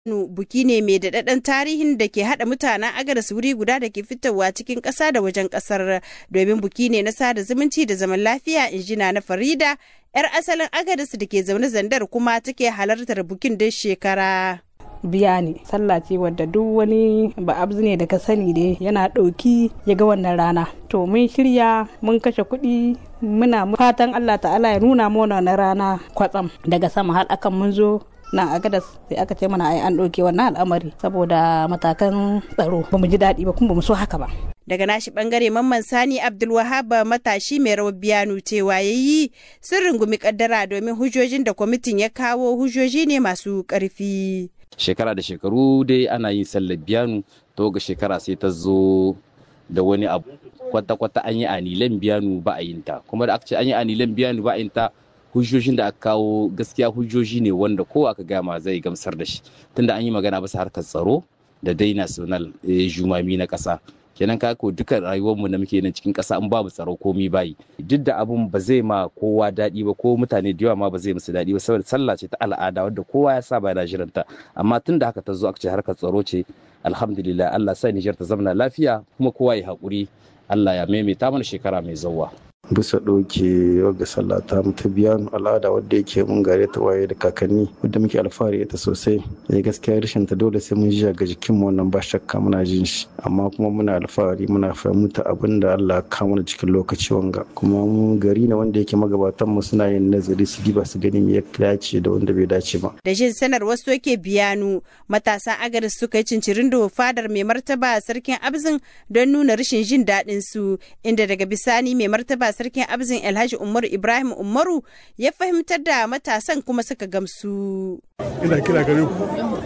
buki ne mai daɗaɗɗen tarihin da ke haɗa mutanen agadas wuri guda da ke fitowa cikin ƙasa da wajen ƙasar domin buki ne na sada zumunci da zaman lafiya injina na farida 'yar asalin agadas da ke zaune zandar kuma take halartar bukin duk shekara. biya ne sallah ce wadda duk wani ba abzu ne da ka sani dai yana ɗauki ya ga wannan rana to mun shirya mun kashe kuɗi muna fatan allah ta'ala ya nuna mana na rana kwatsam daga sama har akan mun zo nan a gadas sai aka ce mana ai an ɗauke wannan al'amari saboda matakan tsaro ba mu ji daɗi ba kuma ba mu so haka ba daga nashi bangare mamman sani abdulwahab matashi mai rawar biyanu cewa ya yi sun rungumi kaddara domin hujjojin da kwamitin ya kawo hujjoji ne masu ƙarfi shekara da shekaru dai ana yin sallar biyanu to ga shekara sai ta zo da wani abu kwata-kwata an yi anilan biyanu ba a yin ta kuma da aka ce an yi anilan biyanu ba a yin ta hujjojin da aka kawo gaskiya hujjoji ne wanda ko aka gama zai gamsar da shi tunda an yi magana bisa harkar tsaro da dai national jumami na ƙasa kenan ka ko duka rayuwarmu da muke nan cikin ƙasa in babu tsaro komi bayi duk da abun ba zai ma kowa daɗi ba ko mutane da yawa ma ba zai musu daɗi ba saboda sallah ce ta al'ada wadda kowa ya saba yana jiranta amma tun da haka ta zo aka ce harkar tsaro ce alhamdulillah Allah sa Nijar ta zamana lafiya kuma kowa ya haƙuri Allah ya maimaita mana shekara mai zauwa. bisa ɗauke wagga sallah ta ta biyan al'ada wadda yake mun gare ta waye da kakanni wadda muke alfahari ita sosai ya gaskiya rashin ta dole sai mun ji ga jikin mu wannan ba shakka muna jin shi amma kuma muna alfahari muna fahimta abin da Allah ka mana cikin lokaci wanga kuma mu gari ne wanda yake magabatan mu suna yin nazari su diba su gani me ya dace da wanda bai dace ba da jin sanar wasu yake biyanu matasan agaris suka yi cincirin da fadar mai martaba sarkin abzin don nuna rashin jin daɗin su inda daga bisani mai martaba sarkin abzin alhaji umaru ibrahim umaru ya fahimtar da matasan kuma suka gamsu ina kira gare ku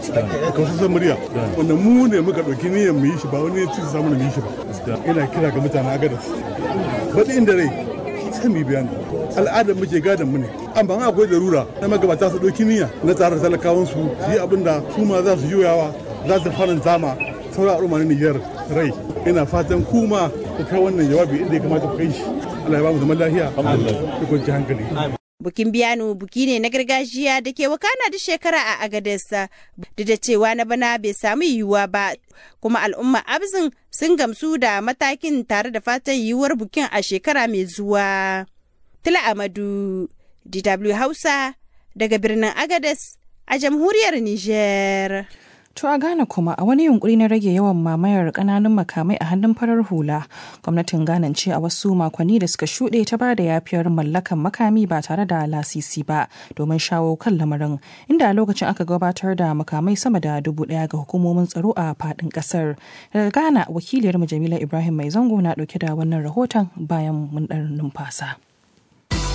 ka wasu san murya wanda mu ne muka ɗauki niyyar mu yi shi ba wani ya ci samu mu yi shi ba ina kira ga mutanen agadas baɗi inda rai sai mu bayani al'adar muke gadon mu ne amma akwai darura na magabata su ɗauki niyya na tsarar talakawan su yi abin da su ma za su juyawa za su faranta ma sauran al'umma na Nijar rai ina fatan kuma ku kai wannan jawabi inda ya kamata ku kai shi Allah ya ba mu zaman lafiya da kwanci hankali. Bukin biyanu buki ne na gargajiya da ke wakana da shekara a Agadesa duk da cewa na bana bai samu yiwuwa ba kuma al'umma abzin sun gamsu da matakin tare da fatan yiwuwar bukin a shekara mai zuwa. Tila Amadu, DW Hausa daga birnin Agades a jamhuriyar Niger. To a Ghana kuma a wani yunkuri na rage yawan mamayar kananun makamai a hannun farar hula, gwamnatin Ghana ce a wasu makonni da suka shuɗe ta ba da yafiyar mallakan makami ba tare da lasisi ba domin shawo kan lamarin, inda a lokacin aka gabatar da makamai sama da dubu ɗaya ga hukumomin tsaro a faɗin ƙasar. Daga Ghana wakiliyar Jamila Ibrahim Mai Zango na ɗauke da wannan rahoton bayan mun ɗan numfasa.